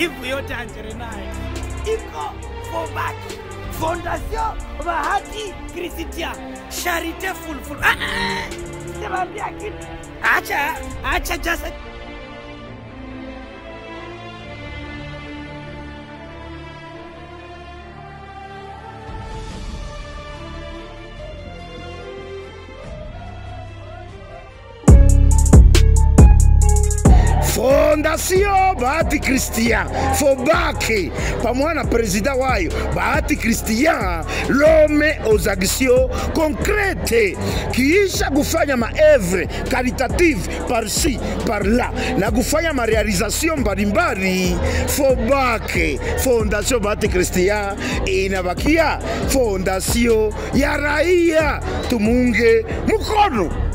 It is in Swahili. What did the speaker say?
livu yote Anjere naye iko Fobak Fondation Bahati Christian Charite full full. Ah, ah, Semaambia kitu. Acha, acha jasa fondation bahati christian fobake pamoja na prezida wayo bahati christian l'homme aux actions concrete kiisha kufanya maevre caritative par-ci par-là na kufanya marealization mbalimbali fobake fondation bahati christian inabakia fondation ya raia tumunge mkono